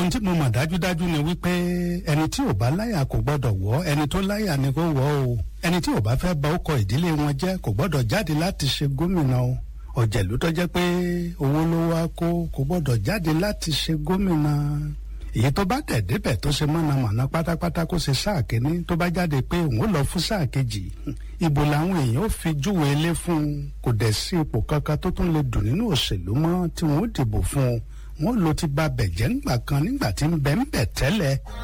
ohun tí mo mọ̀ dájúdájú ni wípé ẹni tí ò bá láyà kò gbọ́dọ̀ wọ̀ ẹni tó láyà ni kó wọ̀ o ẹni tí ò bá fẹ́ bà ọkọ̀ ìdílé wọn jẹ́ kò gbọ́dọ̀ jáde láti ṣe gómìnà o ọ̀jẹ̀lú tó jẹ́ pé owó ló wá kó kò gbọ́dọ̀ jáde láti ṣe gómìnà èyí tó bá tẹ̀ débẹ̀ tó ṣe mọ̀nàmọ́ná pátápátá kó ṣe sáà kínní tó bá jáde pé òun ó lọ fún sáà kejì ìbò làwọn èèyàn ó fi júwe ilé fún un kò dẹ̀ sí ipò kankan tó tún lè dùn nínú òṣèlú mọ́ tí wọ́n ó dìbò fún un wọ́n ló ti ba bẹ̀jẹ̀ ńgbà kan nígbà tí ń bẹ̀ ń bẹ̀ tẹ́lẹ̀